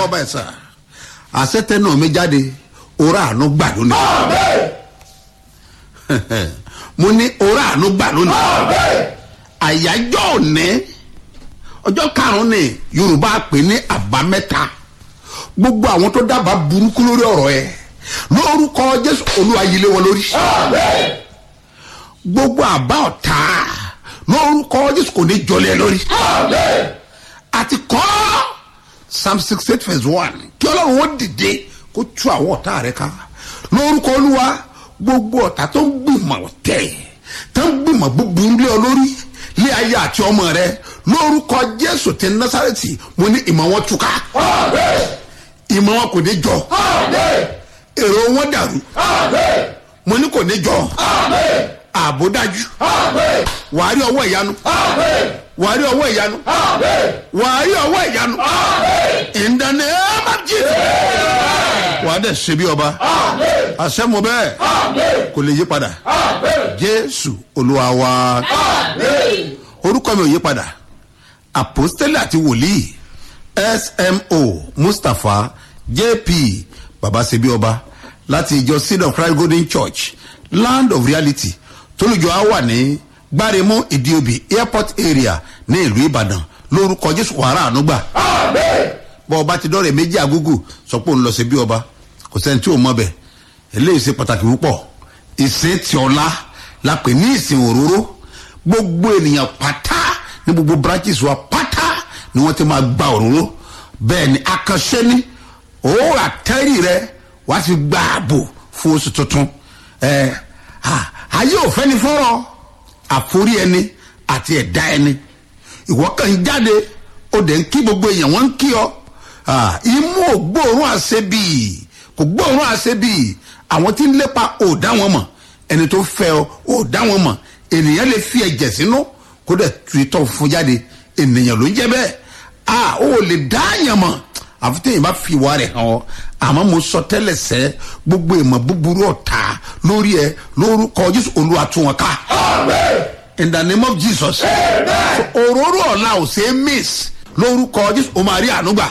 ọba ẹ̀sà àṣetẹ náà mi jáde òrà àánú gbà lónìí mo ní òrà àánú gbà lónìí àyájọ́ òní ọjọ́ karùn-ún ni yorùbá pè ní àbámẹ́ta gbogbo àwọn tó dábàá burúkú lórí ọ̀rọ̀ ẹ lórúkọ jésù olúwa yílé wọn lórí gbogbo àbá ọ̀tá lórúkọ jésù kò ní jọlẹ̀ lórí àti kọ́ psalm sixty eight verse one kí ọlọ́run wọn dìde kó tú àwọn ọ̀tá rẹ ká lórúkọ olúwa gbogbo ọ̀tá tó ń gbìmọ̀ tẹ̀ tó ń gbìmọ̀ búburú lé ọ lórí lé ayé àti ọmọ rẹ lórúkọ jésù ti násàrẹ́tì mo ní ìmọ̀ wọn túká ìmọ̀ wọn kò ní jọ èrò wọn dàrú mo ní kò ní jọ ààbò dájú wàá rí ọwọ́ ìyanu wàá rí ọwọ́ ìyanu wàá rí ọwọ́ ìyanu in the name of Jesus wàá dẹ̀ ṣe bí ọba àṣẹ mo bẹ́ẹ̀ kò lè yí padà jésù olúwa wa orúkọ mi ò yí padà àpòstélì àti wòlíì smo mustapha jp babasebi ọba láti ìjọ seed of christ golden church land of reality tólùjọ á wà ní gbáremú ìdíobì airport area ní ìlú ìbàdàn lórúkọ jésù wàrà ànúgbà bọ́ ọba ti dọ́rẹ̀ méjì àgúgù sọ pé òun lọ sí bí ọba kò sẹ́ni tí ò mọ bẹ̀ eléyìí ṣe pàtàkì púpọ̀ ìsìn tí ọlá la pè ní ìsìn òróró gbogbo ènìyàn pátá ní gbogbo branches wa pátá ni wọ́n ti máa gba òróró bẹ́ẹ̀ ni akànṣe ni òórà àtẹ́rì rẹ wàá fi gba ààbò fún oṣù tuntun ẹ ayé òfẹ́ ni fọ́rọ̀ àforí ẹni àti ẹ̀dá ẹni ìwọ kàn ń jáde ó dẹ̀ ń kí gbogbo èèyàn wọ́n ń kí ọ imú ò gbóòórùn àṣebì kò gbóòórùn àṣebì àwọn tí ń lépa ò dá wọn mọ̀ ẹni tó fẹ́ ọ ò dá wọn mọ̀ ènìyàn lè fi ẹ̀jẹ̀ sínú kó dẹ̀ tu itọ́ fún jáde ènìyàn ló ń jẹ́ bẹ́ẹ̀ a ò lè dá àyàn mọ̀ àfi tẹ̀yìn bá fi ìwà rẹ̀ hàn ọ́ àmọ́ mo sọ tẹ́lẹ̀ sẹ́ gbogbo ìmọ̀ búburú ọ̀tá lórí ẹ lórúkọ jésù olúwa tún wọn ká. in the name of jesus. so òróró ọ̀la ò ṣe é miss lórúkọ jésù o máa rí ànúgbà.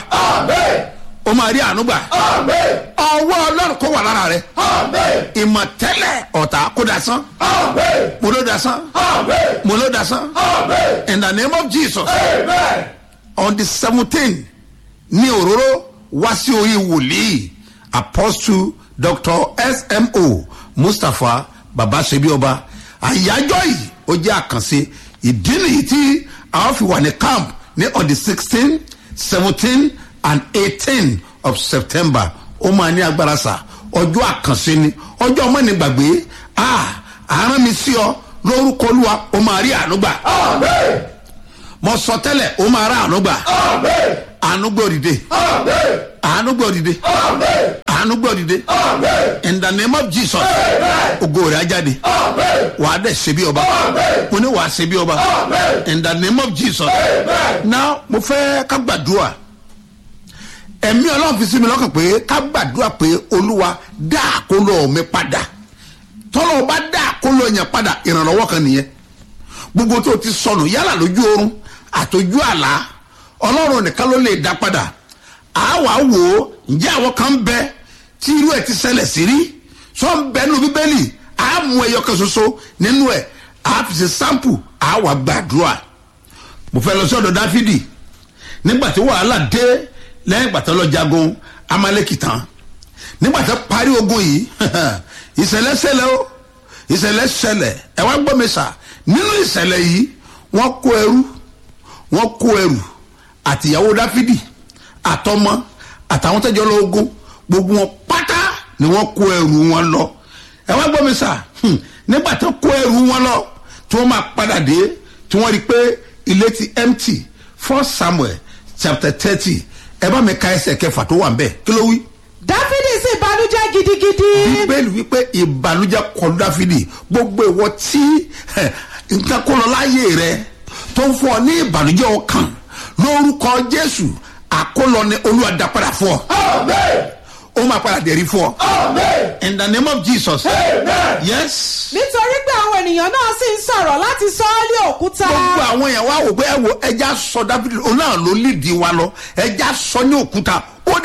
o máa rí ànúgbà. ọwọ́ ọlọ́run kó wà lára rẹ. ìmọ̀ tẹ́lẹ̀ ọ̀tá kó dasán. mo ló dasán. mo ló dasán. in the name of jesus. on the seventeen ní òróró wá sí orí wòlíì apostle dr smo mustapha babasebioba àyájọ́ yìí ó jẹ́ àkànṣe ìdí nìyí tí àwọn fi wà ní camp ní on the sixteen seventeen and eighteen of september ó máa ní agbára sá ọjọ́ àkànṣe ni ọjọ́ ọmọ ní gbàgbé àárán mi sí ọ lórúkọ olúwa ó máa rí àánú gbà mo sọ tẹ́lẹ̀ ó máa rà àánú gbà àánú gbọ́ dìde àánú gbọ́ dìde àánú gbọ́ dìde in the name of jesus ogo rẹ̀ ajáde wà á dẹ̀ ṣe bí ọba mo ní wà á ṣe bí ọba in the name of jesus now mo fẹ́ ká gbàdúrà ẹ̀mí ọlọ́run fi sí mi lọ́kàn pé ká gbàdúrà pé olúwa dá àkólọ́ mi padà tọ́lọ́ bá dá àkólọ́ yẹn padà ìrànlọ́wọ́ kan nìyẹn gbogbo tó ti sọnù yálà lójú oorun àtòjú àlá ọlọ́run nìkan ló lè dá padà àwa wò ó ǹjẹ́ àwọn kan ń bẹ tí irú ẹ̀ ti ṣẹlẹ̀ sí rí sọ ń bẹ nínú bíbélì á mú ẹyọ kan ṣoṣo nínú ẹ̀ á fi ṣe sample àwa gbàdúrà mo fẹ́ lọ sí ọ̀dọ̀ dáfídì nígbà tí wàhálà dé lẹ́yìn ìgbà tó lọ jagun amaleki tán nígbà tó parí ogun yìí ìṣẹ̀lẹ̀ ṣẹlẹ̀ o ìṣẹ̀lẹ̀ ṣẹlẹ̀ ẹ wá gbọ́ mi sà nínú ìṣẹ̀lẹ̀ yìí wọ́n kó ẹrú wọ́n kó ẹrù àtìyàwó dáfídì àtọmọ àtàwọn tẹjọ lọ ogun gbogbo wọn pátá ni wọ́n kó ẹrù wọn lọ ẹ wá gbọ́ mi sà nígbà tó kó ẹrù wọn lọ tí wọ́n máa padà dé tí wọ́n rí i pé ilé ti empty first samuel chapter thirty ẹ bá mi ka ẹsẹ̀ kẹfà tó wà ń bẹ̀ kí ló wí dáfídì sì banújẹ́ gidigidi. bíbélì wípé ìbànújẹ kọlu dáfídì gbogbo ìwọ tí nǹkan kó lọ láyé rẹ tó ń fún ọ ní ìbànújẹ ọkàn lórúkọ jésù àkólọ ni olúwa dá padà fún ọ. ó máa padà dẹ̀rí fún ọ. in the name of jesus. yes. nítorí pé àwọn ènìyàn náà sì ń sọ̀rọ̀ láti sọ ọ́ lé òkúta. gbogbo àwọn èèyàn wá wò pé ẹ wo ẹja sọ dáfídì òun náà ló lídìí wa lọ ẹja sọ ní òkúta ó dẹ̀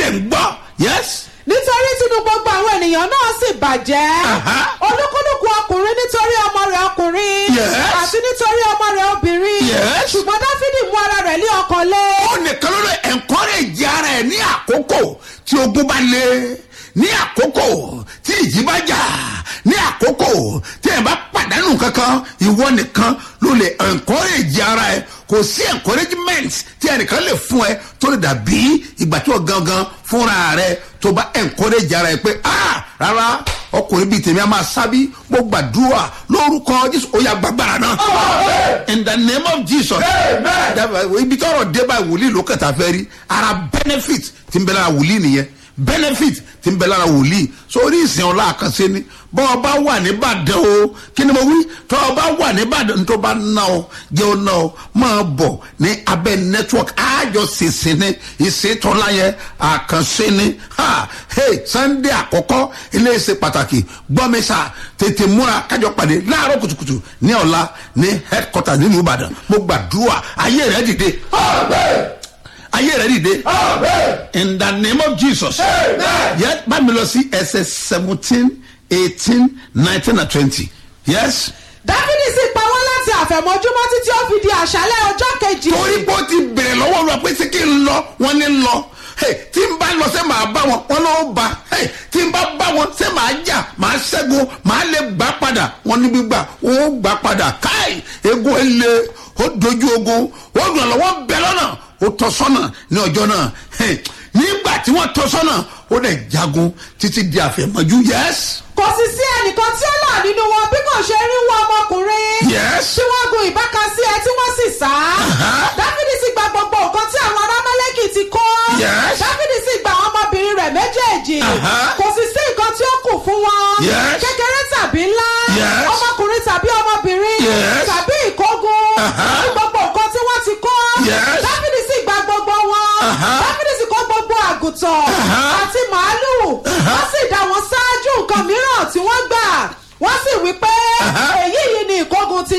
ń gbọ́ yes nítorí tinú gbogbo àwọn ènìyàn náà sì bàjẹ́ Aha. olúkúlùkù ọkùnrin nítorí ọmọ rẹ̀ ọkùnrin Yes. àti nítorí ọmọ rẹ̀ obìnrin Yes. ṣùgbọ́n dáfídì mú ara rẹ̀ lé ọkàn lé ó nìkan ló lè encourage ara ẹ̀ ní àkókò tí ogun bá lé ní àkókò tí ìjì bá jà ní àkókò tí ẹ̀ bá pàdánù kankan ìwọ nìkan ló lè encourage ara ẹ̀ kò sí encouragement tí ẹnìkan lè fún ẹ tó lè dàbí ìgbà tí wọ́n gangan fúnra rẹ tó bá encourage ara ẹ pé ah rárá ọkùnrin bíi tèmi a máa sábí mo gbàdúrà lórúkọ jésù ó yà gbàgbára náà in the name of jesus Dábàá, ibi tọrọ dé báyìí wòlíì ló kẹta fẹ́ rí ara benefit ti ń bẹ lára wòlíì nìyẹn benefit ti ń bẹ lára wòlíì sórí ìsìn ọlá àkànṣe ni bọ́ ọ bá wà nìbàdàn o kí ni mo wí tọ́ ọ bá wà nìbàdàn tó bá ná ọ jẹ́ ọ ná ọ máa bọ̀ ní abẹ́ network àjọ ṣèṣe ní ìṣètọ́lá yẹn àkànṣe ni ha hey sunday àkọ́kọ́ iléeṣẹ́ pàtàkì gbọ́mísà tètè múra kájọ pàdé láàárọ̀ kùtùkùtù ní ọ̀la ní headquarters nílùú ìbàdàn mo gbàdúrà ayé rẹ̀ dìde ayé rẹ̀ dìde in the name of jesus yẹ bá mi lọ sí ẹsẹ̀ seventeen eighteen nineteen and twenty yes dáfídì sì pa wọ́n láti àfẹ̀mọ́júmọ́ títí ó fi di àṣálẹ́ ọjọ́ kejì torí bó ti bèrè lọ́wọ́ lọ pé sí kí n lọ wọ́n ní lọ Hey, tí n bá lọ sẹ́ màá bá wọn wọn ló bá Hey, tí n bá bá wọn sẹ́ màá jà màá ṣẹ́gun màá lè gbà padà wọn ní gbígbà wọn ó gbà padà káì egun ele ó dojú ogun ó dùn lọ́wọ́ bẹ̀ lọ́nà ó tọ́ sọ́nà ní ọjọ́ náà Hey, nígbà tí wọ́n tọ́ sọ́nà ó dẹ̀ jagun títí di àfẹ̀mọ́jú yẹ́sì. kò sì sí ẹnìkan tí ó là nínú wọn bí kò ṣe rí wọn ọmọkùnrin Yes. tí wọ́n gun ìbáka sí ẹ tí wọ́n sì sá Aha. dáfídì sì gba gbogbo nǹkan tí àwọn arámẹ́lẹ́kì ti kó Yes. dáfídì sì gba àwọn ọmọbìnrin rẹ̀ méjèèjì Aha. kò sì sí nǹkan tí ó kù fún wọn Yes.